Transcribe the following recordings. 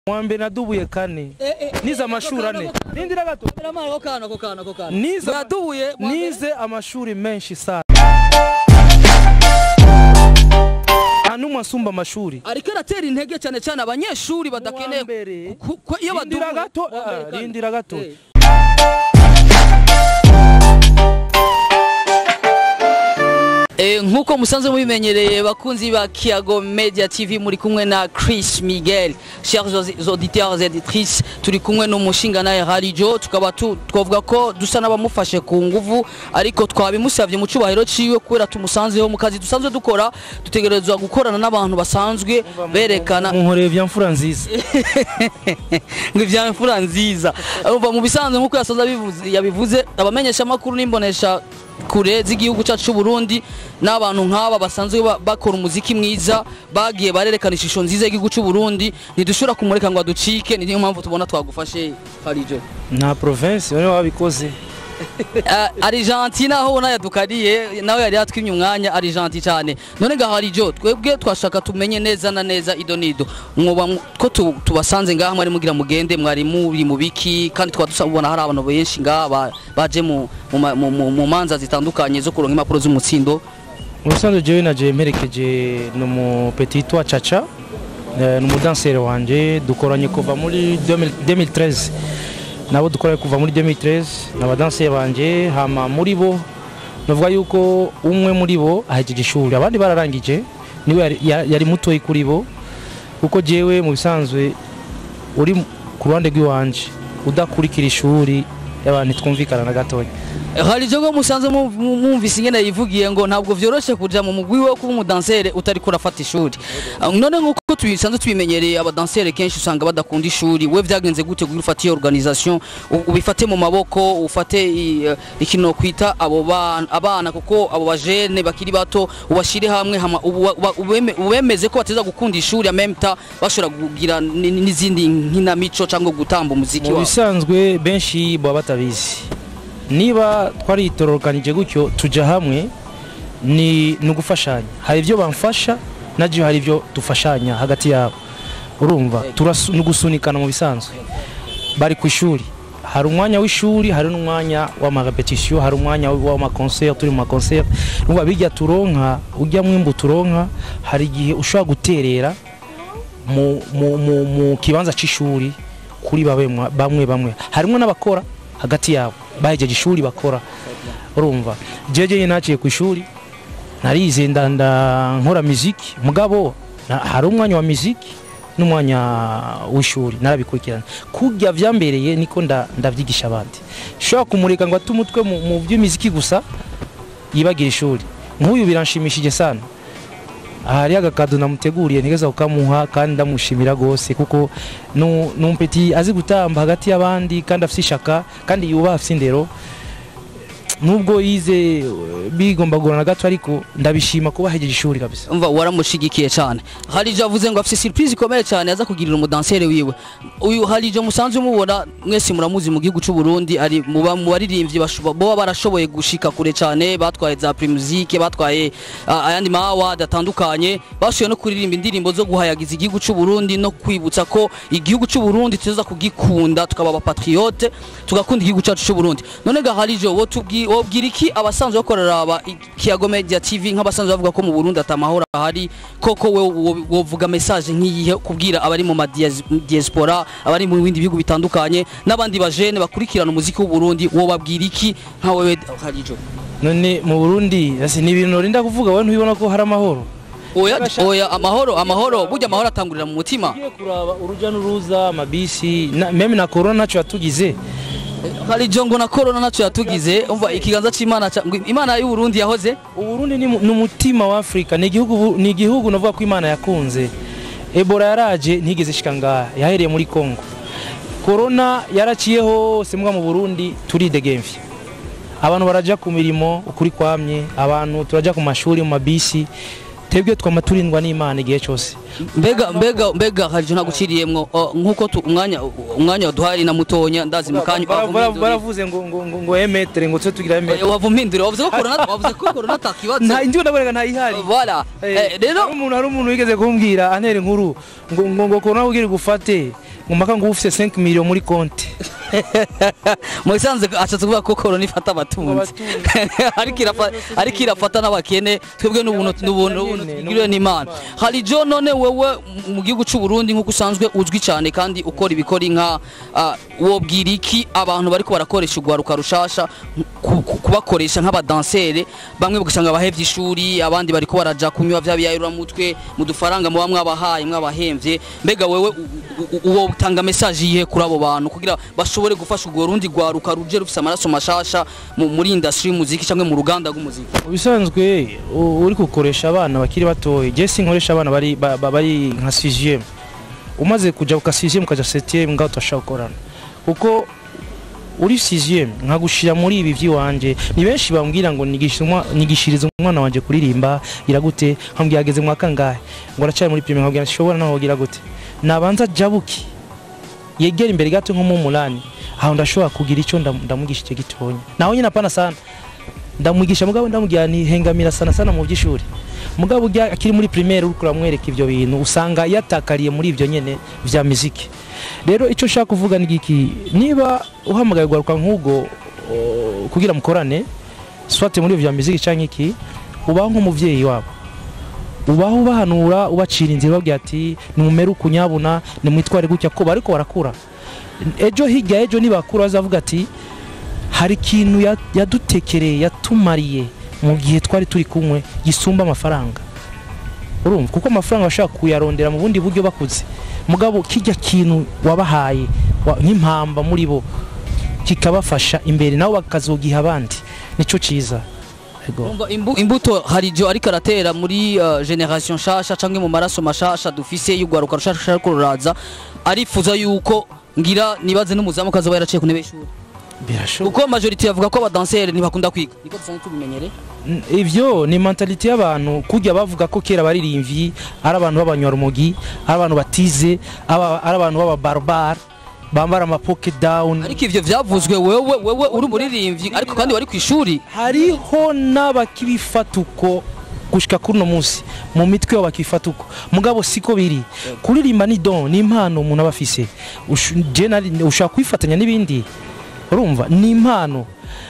mwambe nadubuye kane nize amashuri ane rindira gato ako kana ako kana ako kana nize yadubuye nize amashuri menshi sana nta n'umwe asumba amashuri ariko aratera intege cyane cyane abanyeshuri badakeneye Uwambere. ku- ku- iyo rindira badubuye gato uwambere ah, kandi. rindira gato Eh. Eh, nk'uko musanzwe mubimenyereye bakunzi ba Kiago Media TV muri kumwe na Chris Miguel chers aus- auditeurs et auditrices turi kumwe n'umushinga naye Harijo tukaba tu- twavuga ko dusa n'abamufashe ku nguvu ariko twabimusavye mu cubahiro ciwe kubera tumusanzeho mu kazi dusanzwe dukora dutegerezwa gukorana n'abantu basanzwe berekana munkoreye vya mfura nziza ngo ivya mfura nziza umva mu bisanzwe nk'uko yasoza abivuze- yabivuze abamenyesha amakuru n'imbonesha kure z'igihugu cyacu cy'u Burundi n'abantu nk'aba basanzwe ba- bakora umuziki mwiza bagiye barerekana ishusho nziza y'igihugu cy'u Burundi ntidushobora kumureka ngo aducike niyo mpamvu tubona twagufashe Harijo nta province bane wabikoze uh, Argentina aho ubona yadukariye nawe yari yatwimye umwanya Argentina cyane none ga Harijo twebwe twashaka tumenye neza na neza ido nido mwoba mu- ko tu- tubasanze ngaha mwari mugira mugende mwari muri mu biki kandi twaba dusabona hari abantu benshi ngaha ba- baje mu mu ma- mu- mu- mu manza zitandukanye zo kuronka impapuro z'umutsindo mu bisanzwe jewe naje mperekeje numu petit wa caca eh, ni umudanseri wanje dukoranye kuva muri 2000 2013 nabo dukoranye kuva muri 2013 ni abadanseri banje hama muri bo navuga yuko umwe muri bo ahejeje ishuri abandi bararangije niwe yari, ya- yari mutoyi kuri bo kuko jewe mu bisanzwe uri ku ruhande rw'iwanje udakurikira ishuri y'abantu twumvikana na gatoya Harijo ngo musanze mu- mu- mwumvise ingene yivugiye ngo ntabwo vyoroshe kuja mu mugwi wo kuba umudansere utari kurafata ishuri Ah, none nk'uko tubisanzwe tubimenyereye abadansere kenshi usanga badakunda ishuri we vyagenze gute kugira ufate iyo organisation u- ubifate mu maboko ufate i- eh, ikintu kwita abo bana- abana kuko abo bajene bakiri bato ubashire hamwe hama ubu- uba- ubeme- ubemeze ko bateza gukunda ishuri en même temps bashobora kugira ni- ni- n'izindi nkinamico cyangwa gutamba umuziki mu wabo bisanzwe benshi baba batabizi niba twaritororokanije gutyo tujya hamwe ni ni ugufashanya hari ibyo bamfasha nabyo hari ibyo dufashanya hagati yabo urumva turasu- ni ugusunikana mu bisanzwe bari ku ishuri hari umwanya w'ishuri hari n'umwanya w'amarepetisiyo hari umwanya w'amakonseri turi mu makonseri urumva bijya turonka ujya mwimbu turonka hari igihe ushobora guterera mu, mu, mu, mu kibanza c'ishuri kuri babe mwa- bamwe bamwe harimo n'abakora hagati yabo bahejeje ishuri bakora urumva jeje nyine naciye ku ishuri narize ndanda nkora muziki mugabo na- hari umwanya wa muziki n'umwanya w'ishuri narabikurikirana kurya vyambereye niko nda- ndavyigisha abandi shobora kumureka ngo ate umutwe mu, mu by'imiziki gusa yibagira ishuri nk'uyu biranshimishije sana hari agakado namuteguriye ntigeza kukamuha kandi ndamushimira rwose kuko nu- ni umpeti azi gutamba hagati y'abandi kandi afite ishaka kandi yubaha afite indero nubwo yize eh, bigomba kugorana gato ariko ndabishima kuba ahejeje ishuri kabisa umva waramushigikiye cyane harijo avuze ngo afite surprise ikomeye cyane aza kugirira umudansere wiwe uyu harijo musanzwe mubona mwese muramuzi mu gihugu cy'u Burundi ari mu ba- mu baririmbyi bashobo- boba barashoboye gushika kure cyane batwaye za primusike batwaye ah, ayandi ma award atandukanye bashoboye no kuririmba indirimbo zo guhayagiza igihugu cy'u Burundi no kwibutsa ko igihugu cy'u Burundi tuza kugikunda tukaba abapatriote tugakunda igihugu cyacu cy'u Burundi none ga harijo wo tubwi wobwira iki abasanzwe bakorera aba Kiago Media TV nk'abasanzwe bavuga ko mu Burundi atamahoro ahari koko we wo- wovuga message nk'iyihe kubwira abari mu ma dias- diaspora abari mu bindi bihugu bitandukanye n'abandi bajene bakurikirana umuziki w'u Burundi wobabwira iki nka wewe harijo none mu burundi ese ni ibintu norinda kuvuga wowe ntubibona ko hari amahoro oya oya amahoro amahoro burya amahoro atangurira mu mutima ugiye kuraba urujya n'uruza amabisi na- meme na korona ntacyo yatugize harijo ngo na corona ntacyo yatugize umva ikiganza c'Imana ca- ngo Imana y'u Burundi yahoze uburundi ni mu- ni umutima wa afurika ni igihugu bu- ni igihugu navuga ko imana yakunze ebola yaraje ntigeze ishika ngaha yahereye muri congo korona yaraciye hose mbwa mu burundi turidegemvye abantu baraja ku mirimo ukuri kwamye abantu turaja ku mashuri mu mabisi twebwe twama turindwa n'imana igihe cyose mbega mbega mbega harijo naguciriyemwo o, nkuko tu- umwanya umwanya waduhaye na mutonya ndazi mukanya Bara- bara- baravuze ngo ngo ngo ngo emetere ngo tse tugira emetere wavumpindure wavuze ko corona wavuze ko corona atakibazo nta indiyo ndaboneka ntayihari voilà Eh, Eh, rero hari umuntu hari umuntu wigeze kumbwira antera inkuru ngo ngo ngo korona kugira igufate mpaka ngo ufise 5 million muri konti mu bisanzwe ashatse kuvuga ko korona ifata abatunzi ariko irafa- ariko irafata n'abakene twebwe n'ubuntu n'ubuntu n'ubuntu tugiriwe n'imana hari jo none wewe mu gihugu cy'u Burundi nk'uko usanzwe uzwi cyane kandi ukora ibikora inka ah, wobwira iki abantu bariko barakoresha urwaruka rushasha ku- ku- kubakoresha nk'abadansere bamwe ugasanga bahevye ishuri abandi bariko baraja kunywa vya biyayuramutwe mu dufaranga muba mwabahaye mwabahemvye mbega wewe u- u- u- uwo utanga message yihe kuri abo bantu kugira bashobore gufasha urwo rundi rwaruka ruje rufise amaraso mashasha mu- muri industry y'umuziki cyangwa mu ruganda rw'umuziki ubisanzwe u- uri gukoresha abana bakiri batoya je sinkoresha abana bari ba- ba- bari nka 6 umaze kuja ku 6 ukaja 7 ngaho turashaka gukorana kuko uri 6 nkagushira muri ibi vy'iwanje ni benshi bambwira ngo nigisha umwa- nigishirize umwana wanje kuririmba iragute nkambwira ageze mu wa kangahe ngo aracari muri primaire nkabwira nshobora naho wogira gute nabanza jabuki yegera imbere gato nko mu munani aho ndashobora kugira icyo ndam- ndamugisha icyo gitonya naho nyine apana sana ndamwigisha mugabo ndamubwira ni hengamira sana sana mu by'ishuri mugabo ujya akiri muri primaire uri kuramwereka ibyo bintu usanga yatakariye muri ibyo nyene vya muziki rero icyo nshaka kuvuga ni iki niba uhamagaye guharuka nk'ubwo o, kugira mukorane swate muri ibyo vya muziki cyangwa iki ubaho nk'umuvyeyi wabo ubaho ubahanura ubacira inzira ubabwira ati nimumere ukunyabuna nimwitware gutya ko bariko barakura ejo hirya ejo nibakura bazavuga ati hari ikintu ya- yadutekereye yatumariye mu gihe twari turi kumwe gisumba amafaranga urumva kuko amafaranga bashaka kuyarondera mu bundi buryo bakuze mugabo kijya kintu wabahaye wa- nk'impamba muri bo kikabafasha imbere nabo bakazogiha abandi nico ciza Ego. Urumva imbu- imbuto hari jo ariko aratera muri uh, generation shasha canke mu maraso mashasha dufise y'urwaruka rushasha ariko ruraza arifuza yuko ngira nibaze n'umuzamu kazoba yaraciye ku ntebe y'ishuri birashoboka kuko majority yavuga ko abadanseri ntibakunda kwiga niko dusanzwe tubimenyere N- ivyo ni mentality y'abantu kujya bavuga ko kera baririmvyi ari abantu b'abanywarumogi ari abantu batize aba- ari abantu b'ababarbar bambara ama pocket down ariko ivyo vyavuzwe wewe wewe uri umuririmbyi ariko kandi wari ku ishuri hariho n'abakibifata uko gushika kuri uno munsi mu mitwe yabo bakifata uko mugabo siko biri kuririmba ni don ni impano umuntu aba afise Ushu- je nari- ushobora kwifatanya n'ibindi urumva ni impano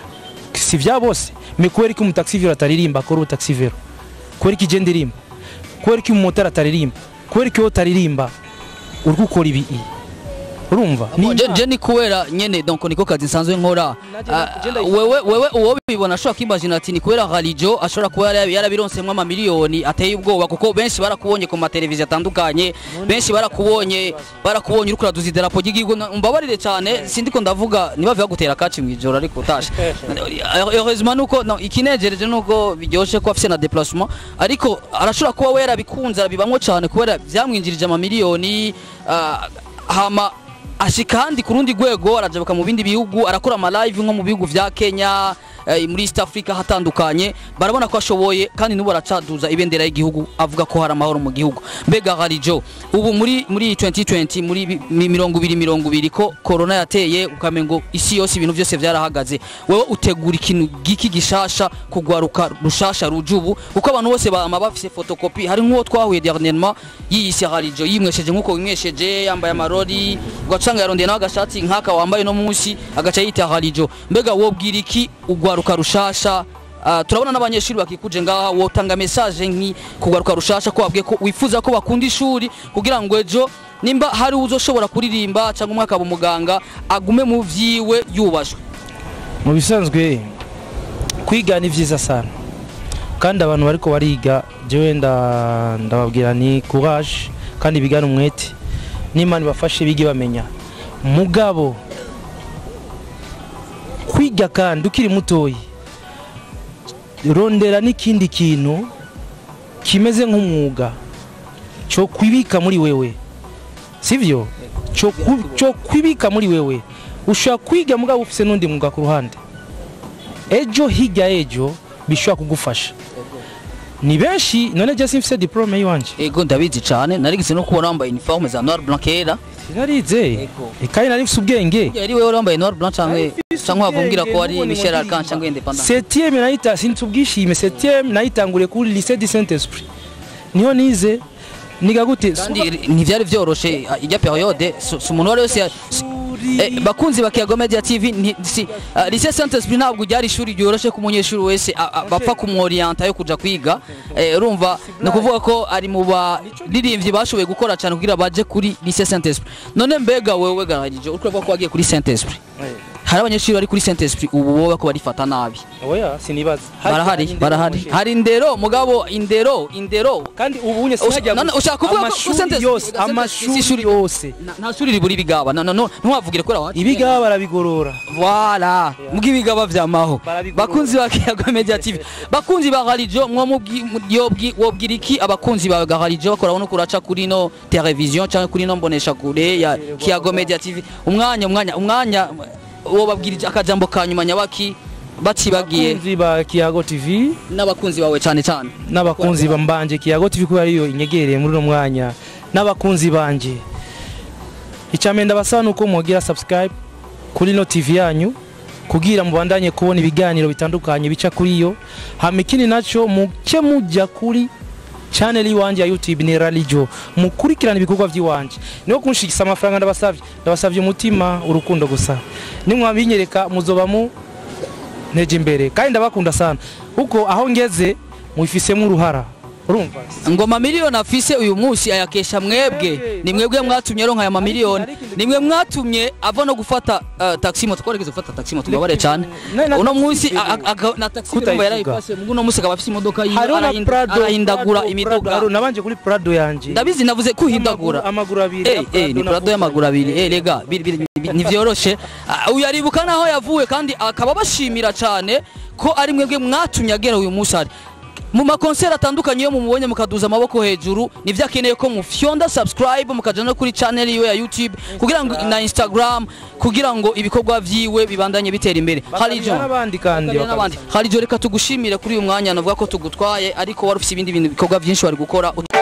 si vya bose me kubera ko umutaxivero ataririmba akora ubutaxivero kubera ko ije ndirimba kubera ko umumotari ataririmba kubera ko iyo utaririmba uri gukora ibi urumva Ni je, impano. je ni kubera nyene donc niko kazi nsanzwe nkora Naje- Ah, je ndayifata. wewe wewe uwo bibona ashobora kwimagina ati ni kubera Halijo ashobora kuba yara- yarabironsemwo amamiliyoni ateye ubwoba kuko benshi barakubonye ku mateleviziyo atandukanye benshi barakubonye barakubonye uriko uraduza idarapo ry'igihugu Na- mbabarire cyane sindiko ndavuga niba biba gutera kaci mu ijoro ariko utashe heureusement nuko no, ikinejereje nuko biryoshe ko afise na déplacement ariko arashobora kuba we yarabikunze arabibamwo cyane kubera byamwinjirije amamiliyoni ah, hama ashika handi ku rundi rwego arajabuka mu bindi bihugu arakora ama live nko mu bihugu vya Kenya eh, muri East Africa hatandukanye barabona ko ashoboye kandi nubu aracaduza ibendera y'igihugu avuga ko hari amahoro mu gihugu mbega harijo ubu muri muri 2020 muri bi- mi- mirongo ibiri mirongo ibiri ko corona yateye ukamengo isi yose ibintu byose vyarahagaze wewe utegura ikintu giki gishasha kugwaruka rushasha rujubu kuko abantu bose bama bafise photocopy hari nk'uwo twahuye dernièrement yiyise harijo yimwesheje nk'uko wimwesheje yambaye amarori ugacanga yarondeye nawe agashati nk'aka wambaye no munsi agaca yita harijo mbega wobwira iki ugwaruka rushasha Uh, turabona n'abanyeshuri bakikuje ngaha wotanga message nki kugaruka rushasha ko wabwiye ko wifuza ko bakunda ishuri kugira ngo ejo nimba hari uzoshobora kuririmba cyangwa umwaka aba umuganga agume mu vyiwe yubashwe mu bisanzwe kwiga ni vyiza sana kandi abantu bariko bariga jewe nda- ndababwira ni courage kandi bigana umwete n'imana ibafashe bige bamenya mugabo kwiga kandi ukiri mutoyi rondera n'ikindi kintu kimeze nk'umwuga cyo kwibika muri wewe sivyo cyo ku- cyo kwibika muri wewe ushobora kwiga mugabo ufise n'undi mwuga ku ruhande ejo hirya ejo bishobora kugufasha ni benshi none je simfise diplome yiwanje ego ndabizi cyane narigise no kubona wambaye uniforme za noir blanc kera sinarize Ego. kandi nari mfise ubwenge yari wewe wambaye noir blanc cyangwa Nari cyangwa wavumbwira ubwenge, ko ari n'ubundi Michel ngo Arcan cyangwa independant septième nayita sinzi ubwishime septième nayitanguriye kuri lycée du Saint Esprit niho nize niga gute kandi ntivyari vyoroshe ah, ijya periode si si umuntu wari wese ya- si- Eh, bakunzi ba Kiyago Media TV ni- si uh, lycée Saint Esprit ntabwo ryari ishuri ryoroshe ku munyeshuri wese a- a- bapfa kumworienta yo kuja kwiga eh, urumva ni ukuvuga ko ari mu baririmbyi bashoboye gukora cyane kugira baje kuri lycée Saint Esprit none mbega wewe garagije uriko ko wagiye kuri Saint Esprit hari abanyeshuri bari kuri Saint Esprit ubu wowe ko barifata nabi oya sinibaza barahari barahari hari indero mugabo indero indero kandi ubu unye Usha- sinajya none ushaka kuvuga ko amashuri Saint Esprit- yose Saint Esprit amashuri si ishuri- yose Na- nta shuri ribura ibigaba no, no, no, ntiwavugire ko wacu ibiga barabigorora Voilà, mugi ibigaba vyamaho. Barabigorora. Bakunzi ba Kiyago Media TV. Bakunzi ba Galijo mwo mubwi yobwi wobwira iki abakunzi ba Galijo bakora no kuraca kuri no television cyangwa kuri no mbonesha kure ya Kiyago Media TV. Umwanya umwanya umwanya wo babwira akajambo kanyuma nyabaki bacibagiye abakunzi ba kiyago tv n'abakunzi bawe cyane cyane. n'abakunzi bambanje kiyago tv kubera ariyo inyegereye muri uno mwanya n'abakunzi banje icambere ndabasaba nuko mwogira subscribe kuri no tv yanyu kugira mubandanye kubona ibiganiro bitandukanye bica kuri yo hama ikindi naco muke mujya kuri channel iwanje ya youtube ni ralijo mukurikirana ibikorwa by'iwanje niho kunshigisa amafaranga ndabasavye ndabasavye umutima urukundo gusa nimwabinyereka muzoba mu nteje imbere kandi ndabakunda sana kuko aho ngeze mubifisemo uruhara urumva ngoma miliyoni afise uyu munsi ayakesha mwebwe ni mwebwe mwatumye aronka aya mamiliyoni ni mwe mwatumye ava no gufata uh, taxi moto twaregeze gufata taxi moto mbabare cyane Na- na uno taxi munsi ivuga. a- a- aga- na taxi Kutayivuga. ndumva yarayifashe mugu uno munsi akaba afise imodoka yiwe hariho na arahinda- prado arahindagura Prado, imiduga Prado, nabanje kuri prado yanje ndabizi navuze kuhindagura amaguru abiri Eh, ya eh, Prado ni na prado y'amaguru abiri eh lega biri- biri- biri- ntivyoroshe Ah, uyu aribuka naho yavuye kandi akaba bashimira cyane ko ari mwebwe mwatumye agera uyu munsi ari mu makonseri atandukanye iyo mumubonye mukaduza amaboko hejuru nivyo akeneye ko mufyonda subscribe mukaja no kuri channel yiwe ya youtube kugira ngo na instagram kugira ngo ibikorwa vyiwe bibandanye bitera imbere harijo Bakamenya n'abandi kandi Bakamenya n'abandi harijo reka tugushimire kuri uyu mwanya navuga ko tugutwaye ariko wari ufise ibindi bintu bikorwa vyinshi wari gukora